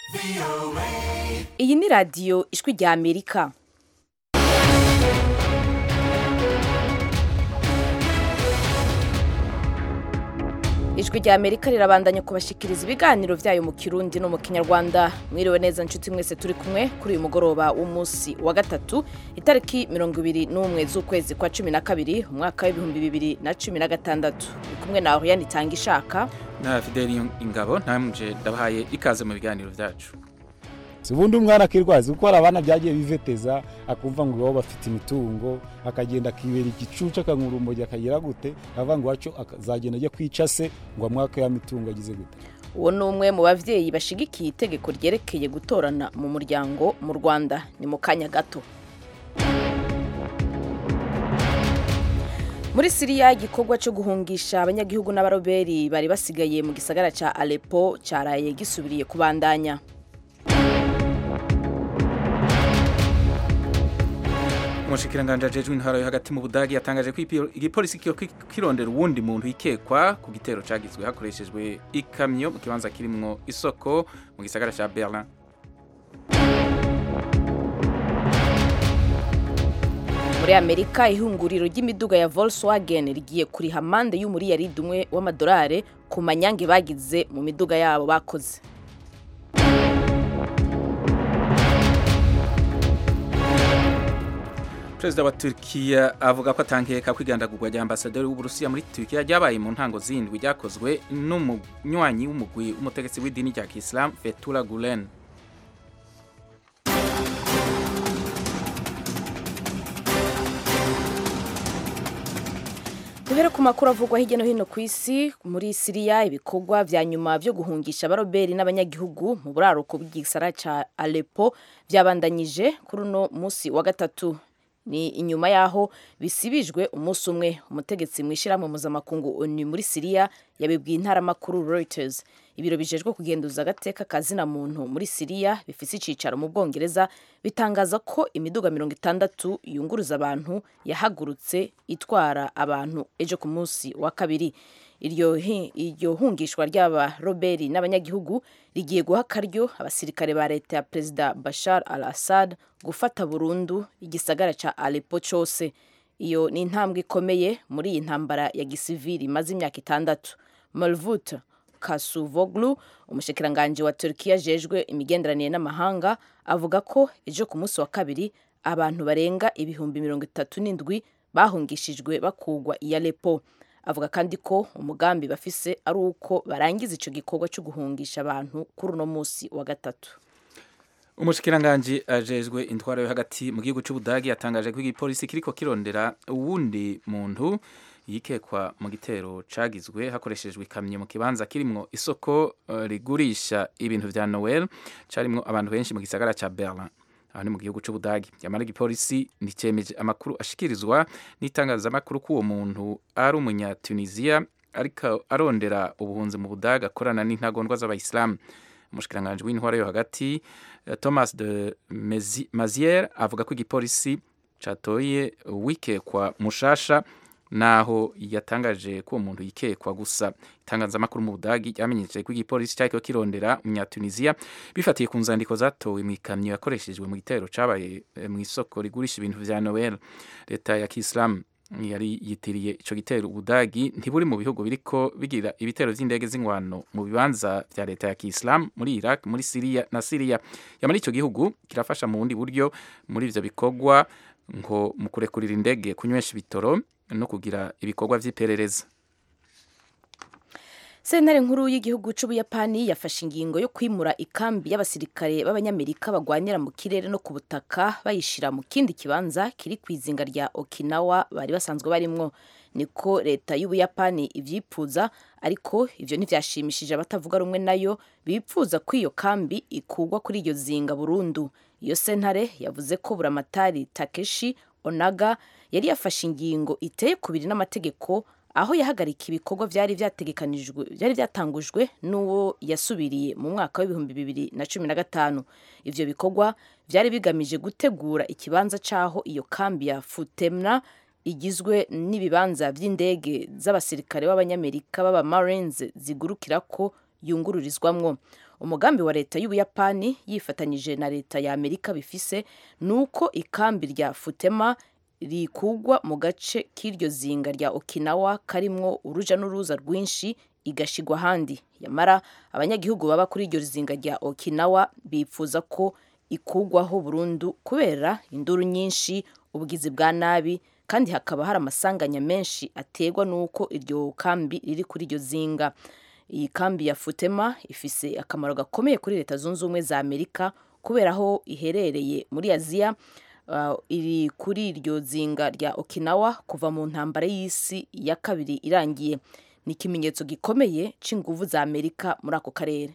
iyi ni radiyo ijwi rya amerika ijwi rya amerika rirabandanya kubashikiriza ibiganiro byayo mu kirundi no mu kinyarwanda mwiriwe neza nshuti mwese turi kumwe kuri uyu mugoroba w'umunsi wa gatatu itariki mirongo ibiri n'umwe z'ukwezi kwa cumi na kabiri umwaka w'ibihumbi bibiri na cumi na gatandatu uri kumwe nawe yanitanga ishaka na fideli ingabo ntamuje ndabahaye ikaze mu biganiro byacu si ubundi umwana akirwaza kuko hari abana byagiye biveteza akumva ngo iwabo bafite imitungo akagenda akibera igicucu akanywa urumogi akagira gute avuga ngo iwacu azagenda ajya kwica se ngo amwaka ya mitungo agize gute uwo ni umwe mu babyeyi bashigikiye itegeko ryerekeye gutorana mu muryango mu rwanda ni mu kanya gato muri siriya igikorwa cyo guhungisha abanyagihugu n'abaroberi bari basigaye mu gisagara cya alepo cyaraye gisubiriye kubandanya umushikiranganji ajejwe intwaro yo hagati mu budagi yatangaje ko igipolisi kirondera uwundi muntu ikekwa ku gitero cagizwe hakoreshejwe ikamyo mu kibanza kirimwo isoko mu gisagara ca berlin muri amerika ihunguriro ry'imiduga ya volkswagen rigiye kuriha amande y'umuriyaridi umwe w'amadolari ku manyange bagize mu miduga yabo bakoze perezida wa Turkiya avuga ko atankeka kwigandagurwa rya ambasaderi w'uburusiya muri Turkiya ryabaye mu ntango zindwi ryakozwe n'umunywanyi w'umugwi w'umutegetsi w'idini rya Islam Fethullah Gulen duhere ku makuru avugwa hirya no hino ku isi muri siriya ibikorwa vya nyuma vyo guhungisha abaroberi n'abanyagihugu mu buraruko bw'igisara ca alepo vyabandanyije kuri uno musi wa gatatu ni inyuma yaho bisibijwe umunsi umwe umutegetsi mu ishyirahamwe mpuzamakungu onu muri siriya yabibwiye intaramakuru reuters ibiro bijejwe kugenduza agateka kazina muntu muri siriya bifise icicaro mu bwongereza bitangaza ko imiduga mirongo itandatu yunguruza abantu yahagurutse itwara abantu ejo ku munsi wa kabiri iryo iryo hungishwa ry'aba roberi n'abanyagihugu rigiye guha akaryo abasirikare ba leta ya perezida bashar al assad gufata burundu igisagara ca alepo cose iyo ni intambwe ikomeye muri iyi ntambara ya gisivili imaze imyaka itandatu malvut kasuvoglu umushikiranganji wa turkiya ajejwe imigenderanire n'amahanga avuga ko ejo ku munsi wa kabiri abantu barenga ibihumbi mirongo itatu n'indwi bahungishijwe bakugwa i alepo avuga kandi ko umugambi bafise ari uko barangiza ico gikorwa cyo guhungisha abantu kuri uno munsi wa gatatu umushikiranganji ajejwe intwaro yo hagati mu gihugu c'ubudagi yatangaje ko igipolisi kiriko kirondera uwundi muntu yikekwa mu gitero cagizwe hakoreshejwe ikamyo mu kibanza kirimwo isoko uh, rigurisha ibintu vya Noel carimwo abantu benshi mu gisagara ca Berlin aho ni mu gihugu c'ubudagi yamara igipolisi nticemeje amakuru ashikirizwa n'itangazamakuru ko uwo muntu ari umunyatuniziya ariko arondera ubuhunzi mu budagi akorana n'intagondwa z'abayisilamu umushikiranganji w'intwaro yo hagati thomas de maziere avuga ko igipolisi catoye wikekwa mushasha naho yatangaje ko uwo muntu yikekwa gusa itangazamakuru mu budagi ryamenyesheje ko igipolisi cyariko kirondera umunyatuniziya bifatiye ku nzandiko zatowe mu ikamyo yakoreshejwe mu gitero cabaye mu isoko rigurisha ibintu vya noel leta ya kisilamu yari yitiriye ico gitero ubudagi ntiburi mu bihugu biriko bigira ibitero vy'indege z'ingwano mu bibanza vya leta ya kisilamu muri iraq muri siriya na siriya yamara ico gihugu kirafasha mu bundi buryo muri ivyo bikorwa ngo mu kurekurira indege kunywesha ibitoro no kugira ibikorwa vy'iperereza sentare nkuru y'igihugu c'ubuyapani yafashe ingingo yo kwimura ikambi y'abasirikare b'abanyamerika bagwanira mu kirere no ku butaka bayishira mu kindi kibanza kiri ku izinga rya okinawa bari basanzwe barimwo niko leta y'ubuyapani ivyipfuza ariko ivyo ntivyashimishije abatavuga rumwe nayo bipfuza ko iyo kambi ikugwa kuri iryo zinga burundu iyo sentare yavuze ko buramatari takeshi onaga yari yafashe ingingo iteye kubiri n'amategeko aho yahagarika ibikorwa byari byategekanijwe byari byatangujwe n'uwo yasubiriye mu mwaka w'ibihumbi bibiri na cumi na gatanu ivyo bikorwa byari bigamije gutegura ikibanza c'aho iyo kambi ya futemna igizwe n'ibibanza by'indege z'abasirikare b'abanyamerika b'aba marines zigurukirako yungururizwamwo umugambi wa leta y'ubuyapani yifatanyije na leta ya amerika bifise ni uko ikambi rya futema rikugwa mu gace k'iryo zinga rya okinawa karimwo uruja n'uruza rwinshi igashigwa ahandi yamara abanyagihugu baba kuri iryo zinga rya okinawa bipfuza ko ikugwaho burundu kubera induru nyinshi ubugizi bwa nabi kandi hakaba hari amasanganya menshi aterwa n'uko iryo kambi riri kuri iryo zinga iyi kambi ya futema ifise akamaro gakomeye kuri leta zunze ubumwe za amerika kubera aho iherereye muri aziya uh, iri kuri iryo zinga rya okinawa kuva mu ntambara y'isi ya kabiri irangiye ni ikimenyetso gikomeye c'inguvu za amerika muri ako karere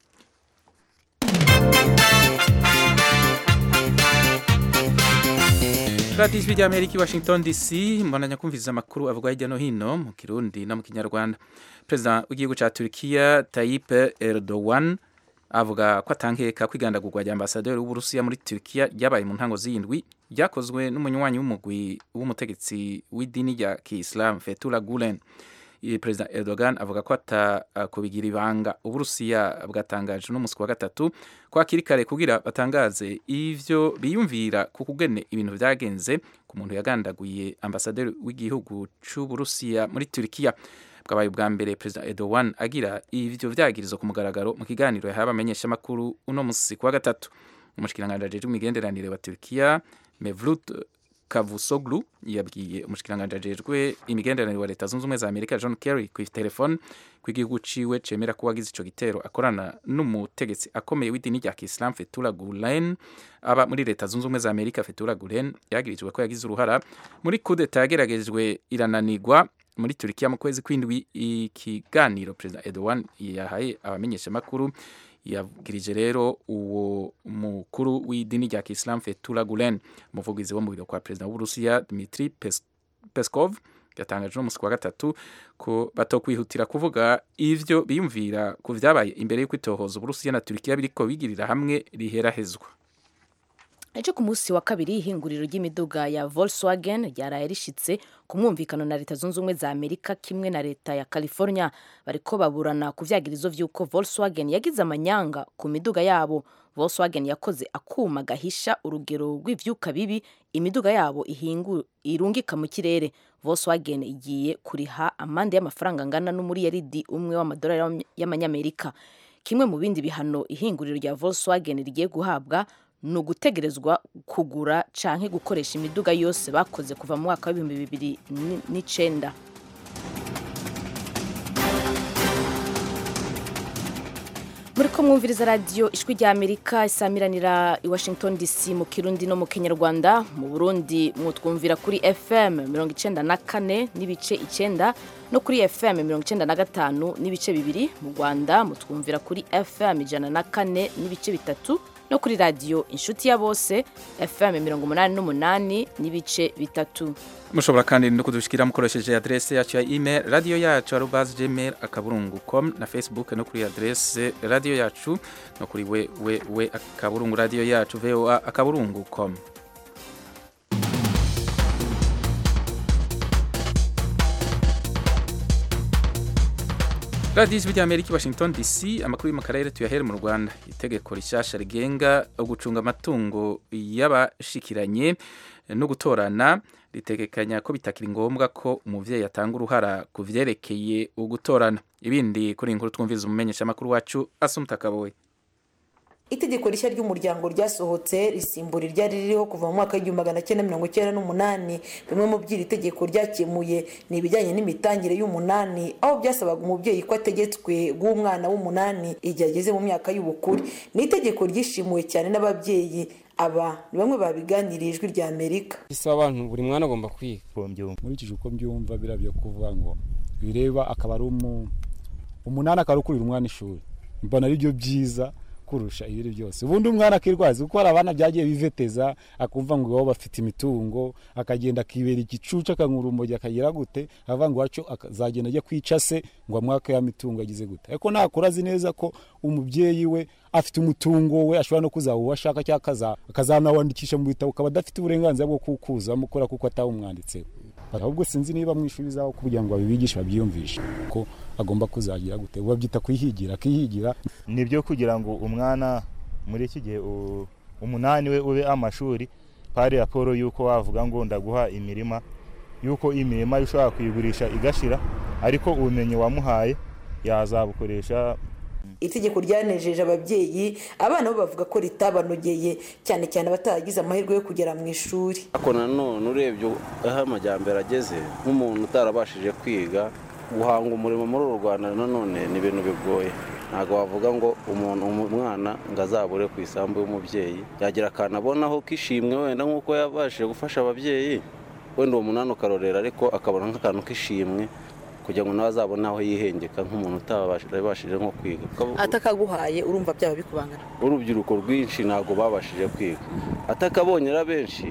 radiyo ijwi rya amerika i washington dc mbonanya kumviriza amakuru avugwa hirya no hino mu kirundi no mu kinyarwanda perezida w'igihugu cya turikiya tayip erdogan avuga ko atankeka kwigandagurwa rya ambasaderi w'uburusiya muri turikiya ryabaye mu ntango z'indwi ryakozwe n'umunywanyi w'umugwi w'umutegetsi w'idini rya kiyisilamu fetura gulen perezida erdogan avuga ko atakubigira ibanga uburusiya bwatangaje n'umunsi wa gatatu ko hakiri kare kugira batangaze ivyo biyumvira ku kugene ibintu vyagenze ku muntu yagandaguye ambasaderi w'igihugu c'uburusiya muri turikiya bwabaye ubwa mbere perezida erdogan agira ivyo vyagirizo ku mugaragaro mu kiganiro yahaye abamenyeshamakuru uno musi ku wa gatatu umushikiranganji ajejwe imigenderanire wa turikiya mevlut Cavusoglu yabwiye umushikiranganji ajejwe imigenderanire wa leta zunze ubumwe za amerika john kerry ku telefone ko igihugu ciwe cemera ko wagize ico gitero akorana n'umutegetsi akomeye w'idini rya kisilamu fetura gulen aba muri leta zunze ubumwe za amerika fetura gulen yagirijwe ko yagize uruhara muri kudeta yageragejwe irananirwa muri turikiya mu kwezi kw'indwi ikiganiro perezida erdogan yahaye abamenyeshamakuru yabwirije rero uwo mukuru w'idini rya kisilamu fetura gulen umuvugizi wo mu biro kwa perezida w'uburusiya dmitri peskov yatangaje no musi wa gatatu ko batokwihutira kuvuga ivyo biyumvira ku vyabaye imbere y'uko itohoza uburusiya na turikiya biriko bigirira hamwe riherahezwa ejo ku munsi wa kabiri ihinguriro ry'imiduga ya volkswagen ryaraye rishitse ku mwumvikano na leta zunze ubumwe za amerika kimwe na leta ya california bariko baburana ku vyagirizo vy'uko volkswagen yagize amanyanga ku miduga yabo volkswagen yakoze akuma gahisha urugero rw'ivyuka bibi imiduga yabo ihingu irungika mu kirere volkswagen igiye kuriha amande y'amafaranga angana n'umuriyaridi umwe w'amadolari y'amanyamerika kimwe mu bindi bihano ihinguriro rya volkswagen rigiye guhabwa ni ugutegerezwa kugura canke gukoresha imiduga yose bakoze kuva mu mwaka w'ibihumbi bibiri n'icenda muri ko mwumviriza radiyo ijwi rya amerika isamiranira i washington dc mu kirundi no mu kinyarwanda mu burundi mutwumvira kuri fm mirongo icenda na kane n'ibice icenda no kuri fm mirongo icenda na gatanu n'ibice bibiri mu rwanda mutwumvira kuri fm ijana na kane n'ibice bitatu no kuri radiyo inshuti ya bose fm mirongo umunani n'umunani n'ibice bitatu mushobora kandi no kudushikira mukoresheje adrese yacu ya email radio yacu arobas gmail akaburungu com na facebook no kuri adrese radio yacu no kuri we we we akaburungu radio yacu voa akaburungu com radiyo ijwi rya amerika washington dc amakuru yo mu karere tuyahere mu rwanda itegeko rishasha rigenga gucunga amatungo y'abashikiranye no gutorana ritegekanya ko bitakiri ngombwa ko umuvyeyi atanga uruhara ku vyerekeye ugutorana ibindi kuri inkuru twumviriza umumenyeshamakuru wacu asumta kabowe itegeko rishya ry'umuryango ryasohotse risimbura iryari ririho kuva mu mwaka w'igihumbi magana cyenda mirongo icyenda n'umunani bimwe mu by'iri tegeko ryakemuye ni ibijyanye n'imitangire y'umunani aho byasabaga umubyeyi ko ategetswe guha umwana w'umunani igihe ageze mu myaka y'ubukure ni itegeko ryishimuwe cyane n'ababyeyi aba ni bamwe babiganiriye ijwi rya amerika bisaba abantu buri mwana agomba kwiga nkurikije uko mbyumva biriya byo kuvuga ngo bireba akaba ari umunani akaba ari ukurira umwana ishuri mbona ari byo byiza kurusha ibiri byose ubundi umwana akirwaza kuko hari abana byagiye biveteza akumva ngo iwabo bafite imitungo akagenda akibera igicucu akanywa urumogi akagira gute avuga ngo iwacu azagenda ajya kwica se ngo amwaka ya mitungo agize gute ariko nakura azi neza ko umubyeyi we afite umutungo we ashobora no kuzaba uwo ashaka cyangwa akazanawandikisha mu bitabo ukaba adafite uburenganzira bwo kuwukuzamo kubera kuko atawumwanditseho ahubwo sinzi niba mu ishuri zaho kugira ngo babibigishe babyiyumvishe ko agomba kuzagira gute babyita kwihigira akihigira nibyo kugira ngo umwana muri iki gihe umunani we ube amashuri pari raporo y'uko wavuga ngo ndaguha imirima y'uko imirima ushobora kuyigurisha igashira ariko ubumenyi wamuhaye yazabukoresha itegeko ryanejeje ababyeyi abana bo bavuga ko ritabanogeye cyane cyane abataragize amahirwe yo kugera mu ishuri ariko nanone urebye aho amajyambere ageze nk'umuntu utarabashije kwiga guhanga umurimo muri uru rwanda nanone ni ibintu bigoye ntabwo wavuga ngo umuntu umwana ngo azabure ku isambu y'umubyeyi yagira akantu abonaho k'ishimwe wenda nk'uko yabashije gufasha ababyeyi wenda uwo munani ukarorera ariko akabona nk'akantu k'ishimwe kugira ngo nawe azabone aho yihengeka nk'umuntu utabashije nko kwiga atakaguhaye urumva byaba bikubangana urubyiruko rwinshi ntabwo babashije kwiga atakabonye ari benshi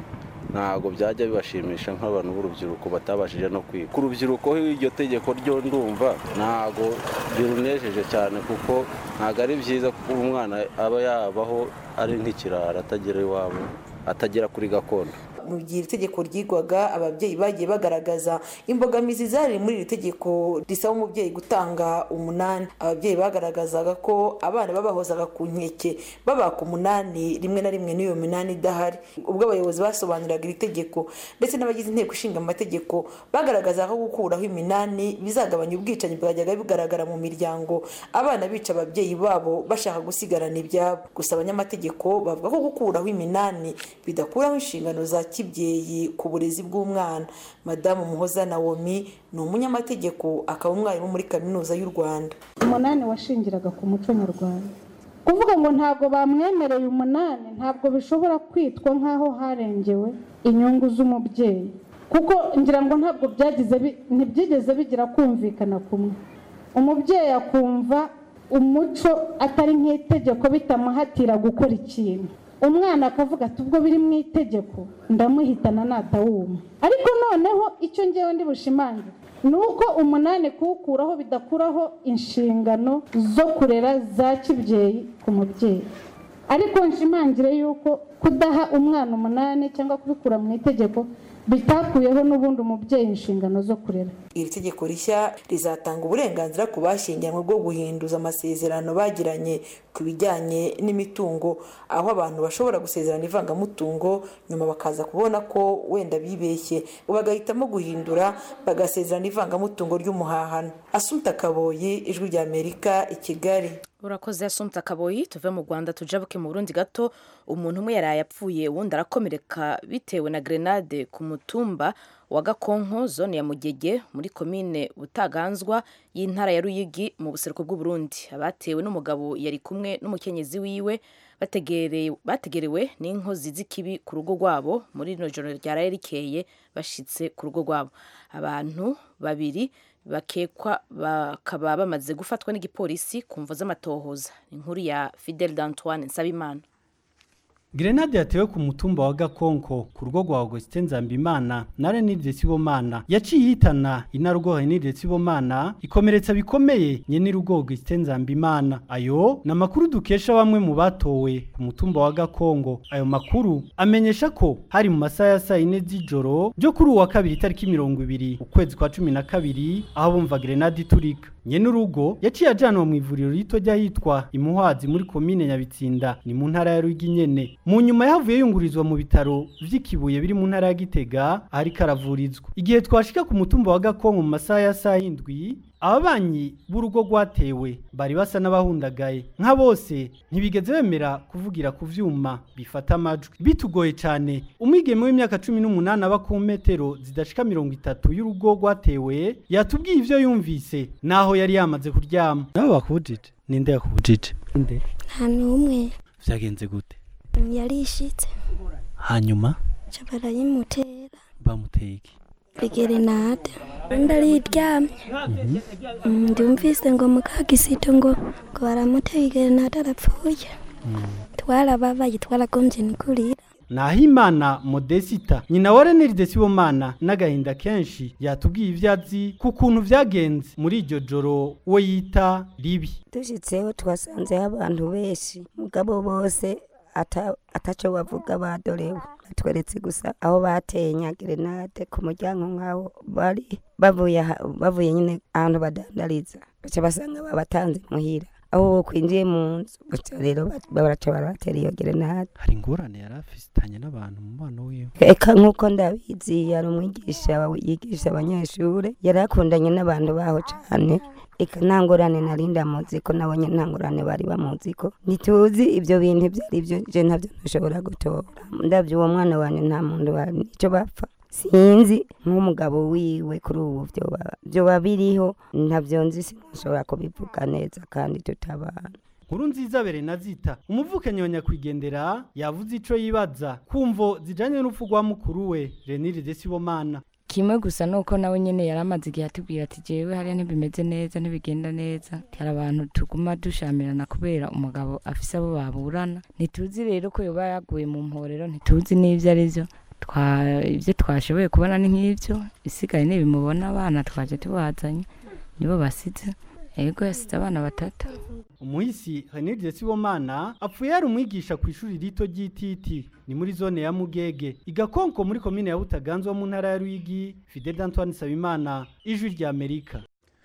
ntabwo byajya bibashimisha nk'abantu b'urubyiruko batabashije no kwiga ku rubyiruko iryo tegeko ryo ndumva ntabwo birunejeje cyane kuko ntabwo ari byiza kuko umwana aba yabaho ari nk'ikirara atagera iwabo atagera kuri gakondo mu gihe iri tegeko ryigwaga ababyeyi bagiye bagaragaza imbogamizi zari muri iri tegeko risaba umubyeyi gutanga umunani ababyeyi bagaragazaga ko abana babahozaga ku nkeke babaka umunani rimwe na rimwe n'iyo minani idahari ubwo abayobozi basobanuriraga iri tegeko ndetse n'abagize inteko ishinga amategeko bagaragazaga ko gukuraho iminani bizagabanya ubwicanyi bwajyaga bigaragara mu miryango abana bica ababyeyi babo bashaka gusigarana ibyabo gusa abanyamategeko bavuga ko gukuraho iminani bidakuraho inshingano za kibyeyi ku burezi bw'umwana madamu muhoza nawomi ni umunyamategeko akaba umwarimu muri kaminuza y'u rwanda umunani washingiraga ku muco nyarwanda kuvuga ngo ntabwo bamwemereye umunani ntabwo bishobora kwitwa nk'aho harengewe inyungu z'umubyeyi kuko ngira ngo ntabwo byagize ntibyigeze bigira kumvikana kumwe umubyeyi akumva umuco atari nk'itegeko bitamuhatira gukora ikintu umwana akavuga ati ubwo biri mu itegeko ndamuhitana natawuma ariko noneho icyo ngewe ndi bushimangire ni uko umunani kuwukuraho bidakuraho inshingano zo kurera za kibyeyi ku mubyeyi ariko nshimangire yuko kudaha umwana umunani cyangwa kubikura mu itegeko bitakuyeho n'ubundi umubyeyi inshingano zo kurera iri tegeko rishya rizatanga uburenganzira ku bashyingiranywe bwo guhinduza amasezerano bagiranye ku bijyanye n'imitungo aho abantu bashobora gusezerana ivangamutungo nyuma bakaza kubona ko wenda bibeshye bagahitamo guhindura bagasezerana ivangamutungo ry'umuhahano asumta kaboyi ijwi ry'amerika i kigali urakoze asumta kaboyi tuve mu rwanda tujabuke mu burundi gato umuntu umwe yaraye apfuye uwundi arakomereka bitewe na grenade ku mutumba wa gakonko zone ya mugege muri komine butaganzwa y'intara ya ruyigi mu buseruko bw'uburundi abatewe n'umugabo yari kumwe n'umukenyezi wiwe bategerewe n'inkozi z'ikibi ku rugo rwabo muri rino joro ryaraye rikeye bashyitse ku rugo rwabo abantu babiri bakekwa bakaba bamaze gufatwa n'igipolisi ku mvo z'amatohoza inkuru ya fidel d'antoine nsabimana Grenade yatewe ku mutumba wa Gakonko ku rugo rwa Augustin Nzambimana na Renide Sibomana yaciye ihitana inarugo Renide Sibomana ikomeretsa bikomeye nyene rugo Augustin Nzambimana ayo na makuru dukesha bamwe mu batowe ku mutumba wa Gakongo ayo makuru amenyesha ko hari mu masaha ya saa ine z'ijoro ryo kuri uwa kabiri tariki mirongo ibiri ukwezi kwa cumi na kabiri aho bumva grenade iturika nyene urugo yaciye ajanwa mu ivuriro rito ry'ahitwa imuhwazi muri komine nyabitsinda ni mu ntara ya Ruyigi nyene mu nyuma yavuye yungurizwa mu bitaro vy'ikibuye biri mu ntara ya Gitega ariko aravurizwa igihe twashika ku mutumba wa Gakongo mu masaha ya saa indwi ababanyi b'urugo rwatewe bari basa n'abahundagaye nka bose ntibigeze bemera kuvugira ku vyuma bifata amajwi bitugoye cyane umwigeme w'imyaka cumi n'umunani aba ku metero zidashika mirongo itatu y'urugo rwatewe yatubwiye ivyo yumvise naho yari yamaze kuryama nabo bakubujije ninde yakubujije nde nta n'umwe vyagenze gute yarishitse hanyuma ca barayimutera bamuteye iki igerenade ndariryamye ndumvise ngo mukagisito ngo ngo baramuteye igerenade arapfuye twarababaye twaragombye nikurira Nahimana Modesita nyina wa Renelde Sibomana n'agahinda kenshi yatubwiye ivyo azi ku kuntu vyagenze muri iryo joro we yita ribi dushitseho twasanzeho abantu benshi mugabo bose ata- ataco bavuga badorewe batweretse gusa aho bateye nyagerenade ku muryango nk'aho bari bavuye aha- bavuye nyine ahantu badandariza baca basanga babatanze muhira aho kwinjiye mu nzu baca rero ba- baraca barabatera iyo gerenade hari ingorane yari afitanye n'abantu mu mubano wiwe eka nk'uko ndabizi yari umwigisha wa- yigisha abanyeshuri yari akundanye n'abantu baho cyane eka nta ngorane nari ndamuzi ko nabonye nta ngorane bari bamuzi ko ntituzi ibyo bintu ibyo ari byo je ntabyo ntushobora gutora ndabyo uwo mwana wanjye nta muntu wa nicyo bapfa sinzi nk'umugabo wiwe kuri ubu byoba- byoba biriho ntabyo nzi sinashobora kubivuga neza kandi tutabana nkuru nziza berenazita umuvukanyi wa nyakwigendera yavuze ico yibaza kumvo zijanye n'urupfu rwa mukuru we reniride sibomana kimwe gusa nuko nawe nyene yari amaze igihe atubwira ati jewe hariya ntibimeze neza ntibigenda neza hari abantu tuguma dushamirana kubera umugabo afise abo baburana ntituzi rero ko yoba yaguye mu mporero ntituzi n'ivyo ari vyo Twa- ivyo twashoboye kubona ni nk'ivyo isigaye nibimubona abana twaje tubazanye nibo basize ego yasize abana batatu umuhisi reniride sibomana apfuye yari umwigisha ku ishuri rito ry'ititi ni muri zone ya mugege igakonko muri komine ya butaganzwa mu ntara ya ruyigi fidel antoine sabimana ijwi rya amerika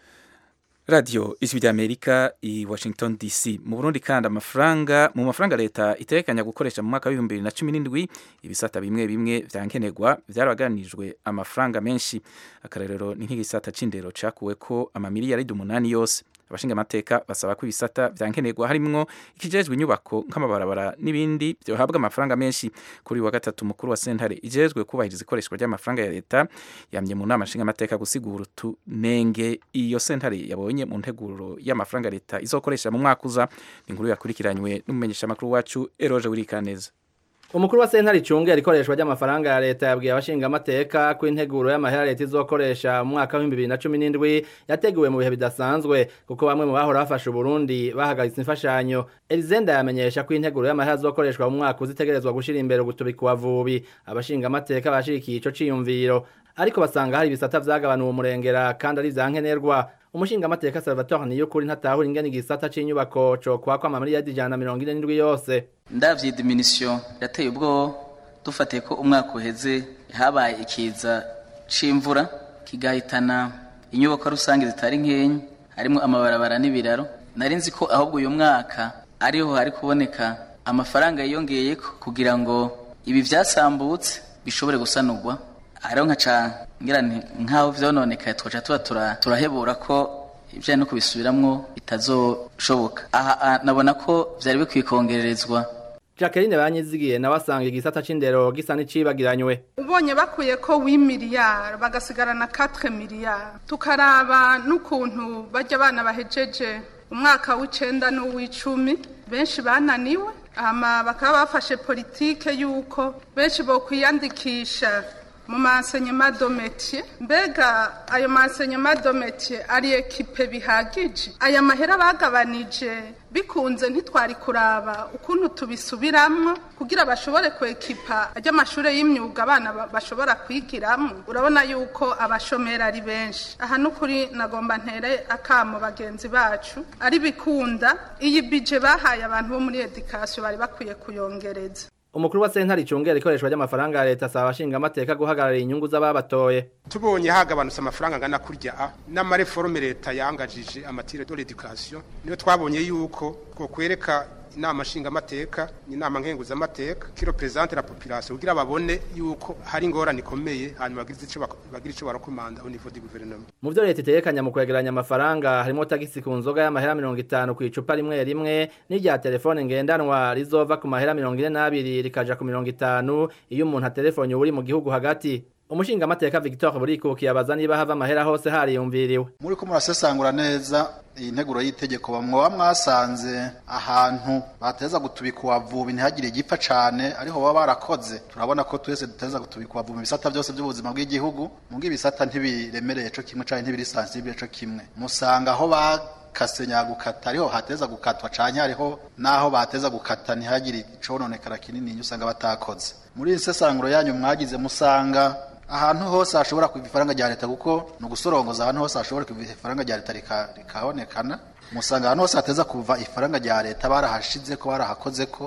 radiyo ijwi rya amerika i washington dc mu burundi kandi amafaranga mu mafaranga leta itegekanya gukoresha mu mwaka w'ibihumbi bibiri na cumi n'indwi ibisata bimwe bimwe vya nkenerwa vyaraganijwe amafaranga menshi akarerero ni nk'igisata c'indero cakuwe ko amamiliyaridi umunani yose abashinga amateka basaba ko ibisata vya nkenerwa harimwo ikijejwe inyubako nk'amabarabara n'ibindi byohabwa amafaranga menshi kuri uyu wa gatatu mukuru wa sentare ijejwe kubahiriza ikoreshwa ry'amafaranga ya leta yamye mu nama nshinga amateka gusigura utunenge iyo sentare yabonye mu nteguro y'amafaranga leta izokoresha mu mwaka uza ni inkuru yakurikiranywe n'umumenyeshamakuru wacu eroje wirikaneza umukuru wa sentare icungera ikoreshwa ry'amafaranga ya leta yabwiye abashinga amateka ko integuro y'amahera leta izokoresha mu mwaka w'ibihumbi bibiri na cumi n'indwi yateguwe mu bihe bidasanzwe kuko bamwe mu bahora bafashe uburundi bahagaritse imfashanyo elizenda yamenyesha ko integuro y'amahera azokoreshwa mu mwaka uzitegerezwa gushira imbere ugutubika uwavubi abashinga amateka bashigikiye ico ciyumviro ariko basanga hari ibisata vyagabanuwe umurengera kandi ari ivyankenerwa umushinga amateka salvatore niyukuri ntatahura ingene igisata c'inyubako cokwakwa amamiliyaridi ijana na mirongo ine n'indwi yose ndavye diminution yateye ubwo dufatiye ko umwaka uheze habaye ikiza c'imvura kigahitana inyubako rusange zitari nkenyi harimwo amabarabara n'ibiraro nari nzi ko ahubwo uyu mwaka ariho hari kuboneka amafaranga yiyongeyeko kugira ngo ibi vyasambutse bishobore gusanurwa hariho nkaca ngira nti nk'aho vyononekaye twaca tuba tura- turahebura ko ibijanye no kubisubiramwo bitazoshoboka aha ah, nabona ko vyari bikwiye kongererezwa Jacqueline banyizigiye nawe asanga igisata c'indero gisa n'icibagiranywe ubonye bakuye ko wi miliyari bagasigarana 4 miliyari tukaraba n'ukuntu bajya abana bahejeje umwaka w'icenda n'uw'icumi benshi bananiwe hama bakaba bafashe politike y'uko benshi bokwiyandikisha mu maenseignement do métier mbega ayo maenseignement do métier ari ekipe bihagije aya mahera bagabanije bikunze ntitwari kuraba ukuntu tubisubiramwo kugira bashobore kwekipa ajya amashure y'imyuga abana ba- bashobora kwigiramo urabona yuko abashomeri ari benshi aha n'ukuri nagomba ntere akamo bagenzi bacu ari bikunda iyi bije bahaye abantu bo muri edikasiyo bari bakwiye kuyongereza umukuru wa sentare icungera ikoreshwa ry'amafaranga ya leta asaba abashinga amateka guhagararira inyungu z'ababatoye tubonye hagabanutse amafaranga angana kurya a n'amareforme leta yangajije amatire de l'education niyo twabonye yuko ko kwereka inama nshingamateka inama nkenguzamateka kiro presidente la population kugira babone yuko hari ingorane ikomeye hanyuma bagize ico bak- bagira ico barakomanda au niveau du gouvernement mu vyo leta itegekanya mu kwegeranya amafaranga harimo tagisi ku nzoga y'amahera mirongo itanu ku icupa rimwe rimwe n'irya telefone ngendanwa rizova ku mahera mirongo ine n'abiri rikaja ku mirongo itanu iyo umuntu aterefone uri mu gihugu hagati umushinga amateka victor burikukiye abaza niba hava amahera hose hariyumviriwe muri ko murasesangura neza iyi nteguro y'itegeko bamwoba mwasanze ahantu bateza gutubika uwavubi ntihagire igipfa cane ariho baba barakoze turabona ko twese duteza gutubika uwavubi mu bisata byose by'ubuzima bw'igihugu mubwo ibisata ntibiremereye co kimwe canke ntibiri sensible co kimwe musanga aho bakase nyagukata ariho hateza gukatwa canke hariho naho bateza gukata ntihagire icononekara kinini usanga batakoze muri iyi sesanguro yanyu mwagize musanga ahantu hose hashobora kuva ifaranga rya leta kuko ni ugusorongoza ahantu hose hashobora kuva ifaranga rya leta rika- rikabonekana musanga ahantu hose hateza kuva ifaranga rya leta barahashize ko barahakoze ko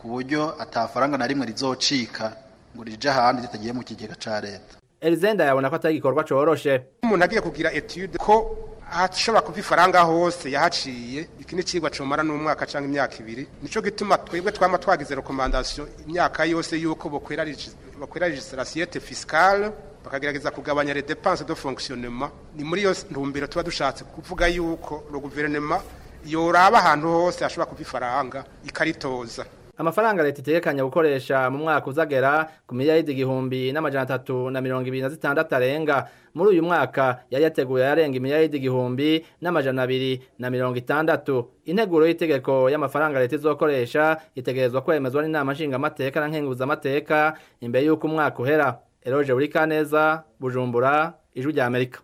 ku buryo atafaranga na rimwe rizocika ngo rije ahandi ritagiye mu kigega ca leta elizenda yabona ko atari igikorwa coroshe umuntu agiye kugira etude ko ahashobora kuva ifaranga hose yahaciye iki ni cigwa comara n'umwaka canke imyaka ibiri nico gituma twebwe twama twagize rekomandasiyo imyaka yose yuko bokwera bakwera legislatiete fiscale bakagerageza kugabanya les dépenses de fonctionnement ni muri iyo ntumbero tuba dushatse kuvuga yuko le gouvernement yoraba ahantu hose hashobora kuva ifaranga ikaritoza amafaranga leta itegekanya gukoresha mu mwaka uzagera ku miliyaridi igihumbi n'amajana atatu na mirongo ibiri na zitandatu arenga muri uyu mwaka yari yateguye yarenga imiliyaridi igihumbi n'amajana abiri na mirongo itandatu integuro y'itegeko y'amafaranga leta izokoresha itegerezwa kwemezwa n'inama nshingamateka na nkenguzamateka imbere y'uko umwaka uhera eroje buri kaneza bujumbura ijwi rya amerika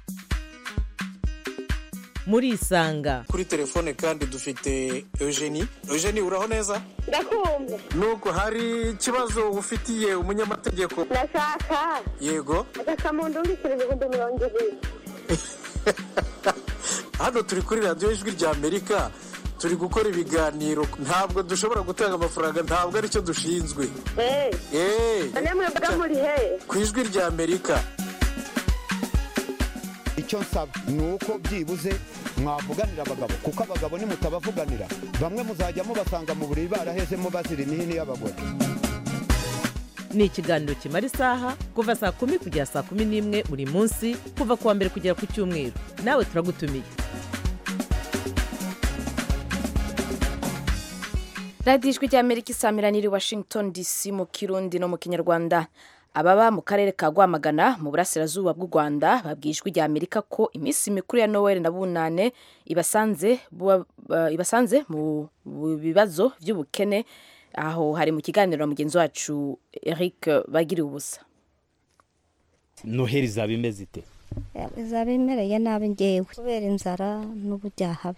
muri isanga kuri telefone kandi dufite eugenie eugenie uraho neza ndakumva nuko hari ikibazo ufitiye umunyamategeko ndashaka yego agakamuntu urikira ibihumbi mirongo ibiri hano turi kuri radiyo ijwi rya amerika turi gukora ibiganiro ntabwo dushobora gutanga amafaranga ntabwo aricyo dushinzwe eee namwe mbaga muri he ku ijwi rya amerika icyo nsaba ni uko byibuze mwavuganira abagabo kuko abagabo nimutabavuganira bamwe muzajya mubasanga mu buriri barahezemo bazira imihini y'abagore ni ikiganiro kimara isaha kuva saa kumi kugera saa kumi n'imwe buri munsi kuva ku wa mbere kugera ku cyumweru nawe turagutumiye radiyo ijwi ry'amerika isamiraniye washington dc mu kirundi no mu kinyarwanda ababa mu karere ka rwamagana mu burasirazuba bw'u rwanda babwiye ijwi rya amerika ko iminsi mikuru ya noel na bunane ibasanze ibasanze mu bibazo by'ubukene aho hari mu kiganiro na mugenzi wacu eric bagiriye ubusa noheli izaba imeze ite izaba imereye nabi ngewe kubera inzara n'ubujyahabi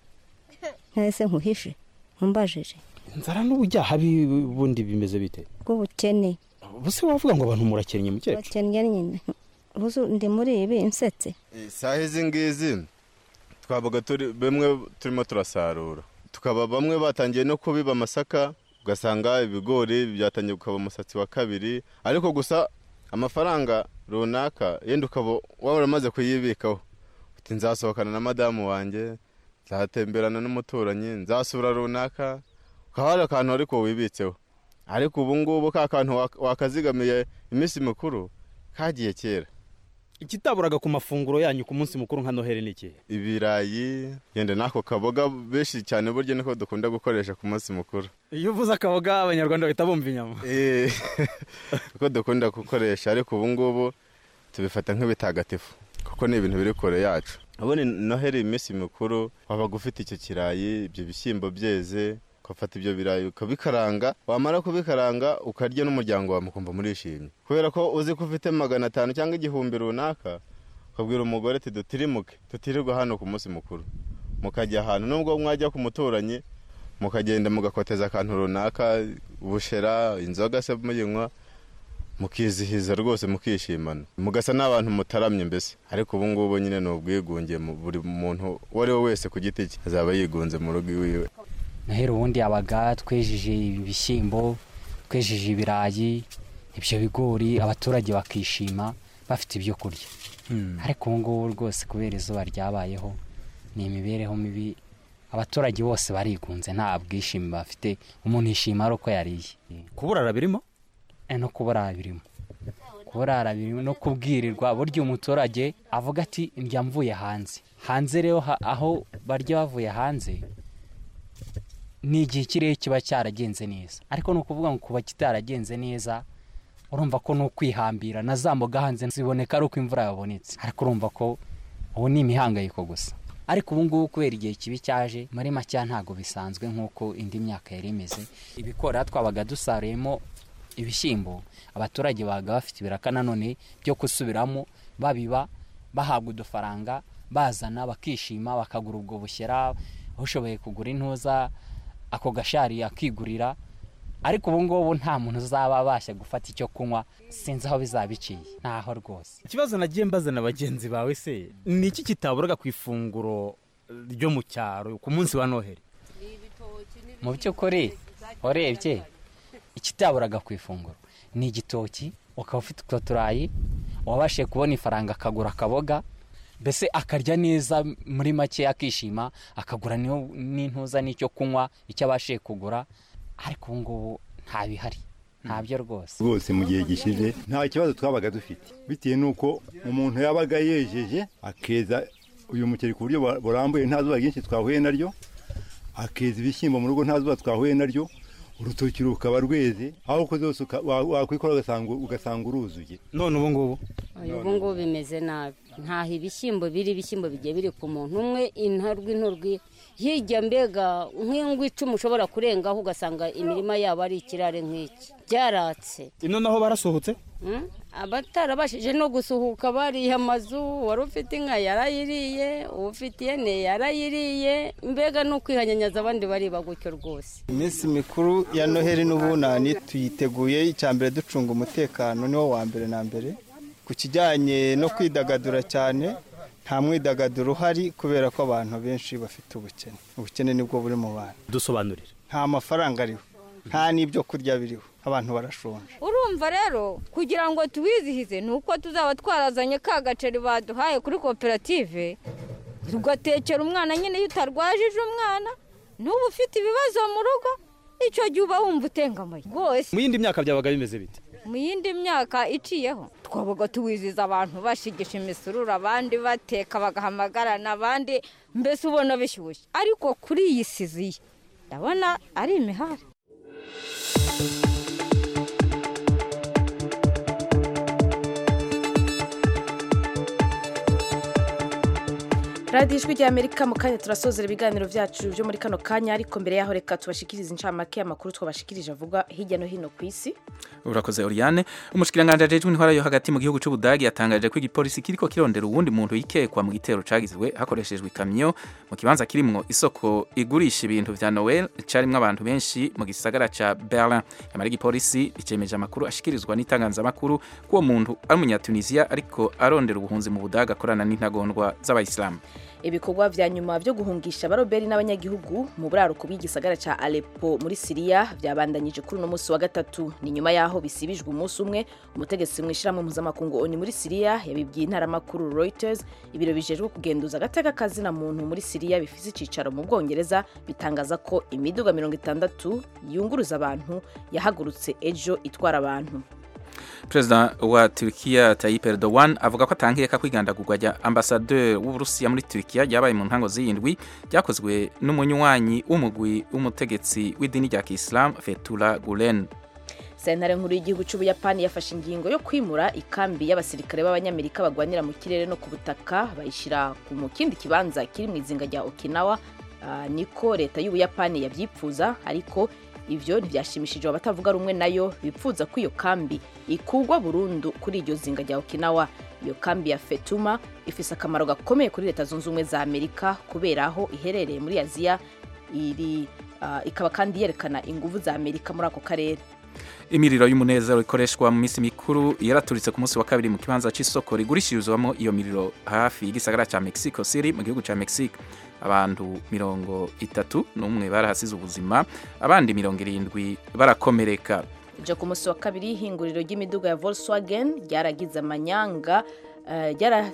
ntese nkuhishe nkumbajije inzara n'ubujyahabi bundi bimeze bite bw'ubukene buse wavuga ngo abantu murakennye mukecuru bakennye nyine ubu ndi muri ibi insetse isaha izi ngizi twabaga turi bamwe turimo turasarura tukaba bamwe batangiye no kubiba amasaka ugasanga ibigori byatangiye gukaba umusatsi wa kabiri ariko gusa amafaranga runaka yenda ukaba waba uramaze kuyibikaho uti nzasohokana na madamu wanjye nzatemberana n'umuturanyi nzasura runaka ukaba hari akantu ariko wibitseho ariko ubu ngubu ka kantu wakazigamiye iminsi mikuru kagiye kera ikitaburaga ku mafunguro yanyu ku munsi mukuru nka noheli ni ikihe ibirayi yenda n'ako kaboga benshi cyane burya niko dukunda gukoresha ku munsi mukuru iyo uvuze akaboga abanyarwanda bahita bumva inyama kuko dukunda gukoresha ariko ubu ngubu tubifata nk'ibitagatifu kuko ni ibintu biri kure yacu ubundi noheli iminsi mikuru wabaga ufite icyo kirayi ibyo bishyimbo byeze ugafata ibyo birayi ukabikaranga wamara kubikaranga ukarya n'umuryango wawe mukumva murishimye kubera ko uzi ko ufite magana atanu cyangwa igihumbi runaka ukabwira umugore ati dutirimuke tutirirwa hano ku munsi mukuru mukajya ahantu nubwo mwajya ku muturanyi mukagenda mugakoteza akantu runaka ubushera inzoga se muyinywa mukizihiza rwose mukishimana mugasa n'abantu mutaramye mbese ariko ubu ngubu nyine ni ubwigunge buri muntu uwo ari we wese ku giti cye azaba yigunze mu rugo iwiwe noheli ubundi yabaga twejeje ibishyimbo twejeje ibirayi ibyo bigori abaturage bakishima bafite ibyo kurya ariko ubu ngubu rwose kubera izuba ryabayeho ni imibereho mibi abaturage bose barigunze nta bwishimi bafite umuntu yishima ari uko yariye kuburara birimo no kuburara birimo kuburara birimo no kubwirirwa burya umuturage avuga ati ndya mvuye hanze hanze rero aho barya bavuye hanze ni igihe ikirere kiba cyaragenze neza ariko ni ukuvuga ngo kuba kitaragenze neza urumva ko ni ukwihambira na za mboga hanze ziboneka ari uko imvura yabonetse ariko urumva ko ubu ni imihangayiko gusa ariko ubu ngubu kubera igihe kibi cyaje muri make ntabwo bisanzwe nk'uko indi myaka yari imeze ibikora twabaga dusaruyemo ibishyimbo abaturage babaga bafite ibiraka nanone byo gusubiramo babiba bahabwa udufaranga bazana bakishima bakagura ubwo bushyera ushoboye kugura intuza ako gashari akigurira ariko ubu ngubu nta muntu uzaba abasha gufata icyo kunywa sinzi aho bizaba biciye ntaho rwose ikibazo nagiye mbaza na bagenzi bawe se ni iki kitaburaga ku ifunguro ryo mu cyaro ku munsi wa noheli mu by'ukuri urebye ikitaburaga ku ifunguro ni igitoki ukaba ufite utwo turayi wabashije kubona ifaranga akagura akaboga mbese akarya neza muri make akishima akagura n'iyo- n'intuza n'icyo kunywa icyo abashije kugura ariko ubu ngubu nta bihari ntabyo rwose rwose mu gihe gishize nta kibazo twabaga dufite bitewe n'uko umuntu yabaga yejeje akeza uyu muceri ku buryo bu- burambuye nta zuba ryinshi twahuye naryo akeza ibishyimbo mu rugo nta zuba twahuye naryo urutoki rukaba rweze aho uko zose uka- wa- wakwikora ugasanga ugasanga uruzuye none ubu ngubu ubu ngubu bimeze nabi ntaho ibishyimbo biri ibishyimbo bigiye biri ku muntu umwe intorwi intorwi hirya mbega nk'ingwi icumi ushobora kurengaho ugasanga imirima yabo ari ikirare nk'iki byaratse ino naho barasohotse Mm? abatarabashije no gusuhuka bariye amazu wari ufite inka yarayiriye ufite ihene yarayiriye mbega no kwihanyanyaza abandi bariba gutyo rwose iminsi mikuru ya noheli n'ubunani tuyiteguye icya mbere ducunga umutekano niwo wa mbere na mbere ku kijyanye no kwidagadura cyane nta mwidagaduro uhari kubera ko abantu benshi bafite ubukene ubukene nibwo buri mu bantu dusobanurire nta mafaranga ariho nta n'ibyo kurya biriho abantu barashonje urumva rero kugira ngo tuwizihize ni uko tuzaba twarazanye ka gaceri baduhaye kuri koperative tugatekera umwana nyine iyo utarwajije umwana n'ubu ufite ibibazo mu rugo icyo gihe uba wumva utengamaye rwose mu yindi myaka byabaga bimeze bite mu yindi myaka iciyeho twabaga tuwizihiza abantu bashigisha imisururu abandi bateka bagahamagarana abandi mbese ubona bishyushye ariko kuri iyi siziye ndabona ari imihari radiyo ijwi ry'amerika mu kanya turasozera ibiganiro byacu byo muri kano kanya ariko mbere yaho reka tubashikirize incamake y'amakuru twabashikirije avuga hirya no hino ku isi urakoze Oriane umushikiranganje ajejwe intwara yo hagati mu gihugu c'Ubudagi yatangaje ko igipolisi kiriko kirondera uwundi muntu yikekwa mu gitero cagizwe hakoreshejwe ikamyo mu kibanza kirimwo isoko igurisha ibintu vya Noel carimwo abantu benshi mu gisagara ca Berlin yamara igipolisi icemeje amakuru ashikirizwa n'itangazamakuru ko uwo muntu ari umunyatunisia ariko arondera ubuhunzi mu Budagi akorana n'intagondwa z'abayisilamu ibikorwa vya nyuma vyo guhungisha abaroberi n'abanyagihugu mu buraruko bw'igisagara ca Aleppo muri Siriya vyabandanyije kuri uno musi wa gatatu ni nyuma yaho bisibijwe umunsi umwe umutegetsi mwishirahamwe mpuzamakungu ONU muri Siriya yabibwiye intaramakuru Reuters ibiro bijejwe kugenduza agateka kazina muntu muri Siriya bifise icicaro mu Bwongereza bitangaza ko imiduga mirongo itandatu yunguruza abantu yahagurutse ejo itwara abantu Perezida wa Turkiya Tayyip Erdogan avuga ko atankeka kwigandagurwa rya ambasaderi w'Uburusiya muri Turkiya ryabaye mu ntango z'indwi ryakozwe n'umunywanyi w'umugwi w'umutegetsi w'idini rya Islam Fethullah Gulen sentare nkuru y'igihugu cy'ubuyapani yafashe ingingo yo kwimura ikambi y'abasirikare b'abanyamerika bagwanira mu kirere no ku butaka bayishyira mu kindi kibanza kiri mu izinga rya okinawa uh, niko leta y'ubuyapani yabyipfuza ariko ivyo ntibyashimishije abatavuga rumwe nayo bipfuza ko iyo kambi ikugwa burundu kuri iryo zinga rya okinawa iyo kambi ya fetuma ifise akamaro gakomeye kuri leta zunze ubumwe za amerika kubera aho iherereye muri aziya iri uh, ikaba kandi yerekana inguvu za amerika muri ako karere imiriro y'umunezero ikoreshwa mu minsi mikuru yaraturitse ku munsi wa kabiri mu kibanza c'isoko rigurishirizwamo iyo miriro hafi y'igisagara ca Mexico City mu gihugu ca Mexique abantu mirongo itatu n'umwe barahasize ubuzima abandi mirongo irindwi barakomereka ije ku munsi wa kabiri ihinguriro ry'imiduga ya Volkswagen ryaragize amanyanga uh,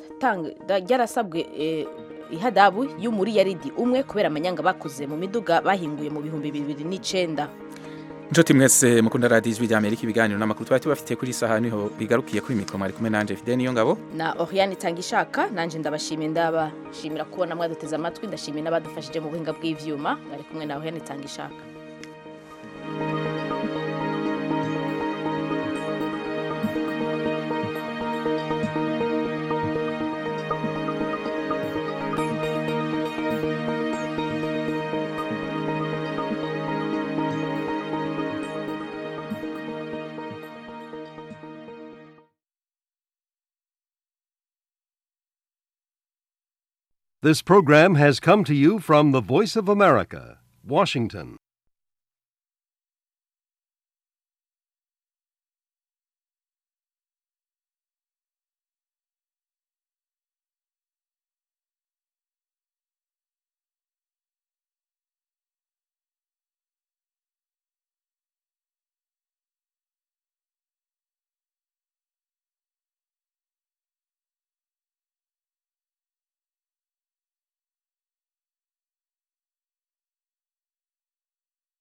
ryarasabwe uh, ihadabu y'umuriyaridi umwe kubera amanyanga bakoze mu miduga bahinguye mu bihumbi bibiri n'icenda Nshuti mwese mukunda radiyo ijwi ry'Amerika ibiganiro n'amakuru twari tubafitiye kuri saha niho bigarukiye kuri mikoro mwari kumwe nanje Fidel niyo ngabo na Oriane Tangishaka nanje ndabashimiye ndabashimira kubona mwaduteze amatwi ndashimiye n'abadufashije mu buhinga bw'ivyuma bari kumwe na Oriane Tangishaka This program has come to you from the Voice of America, Washington.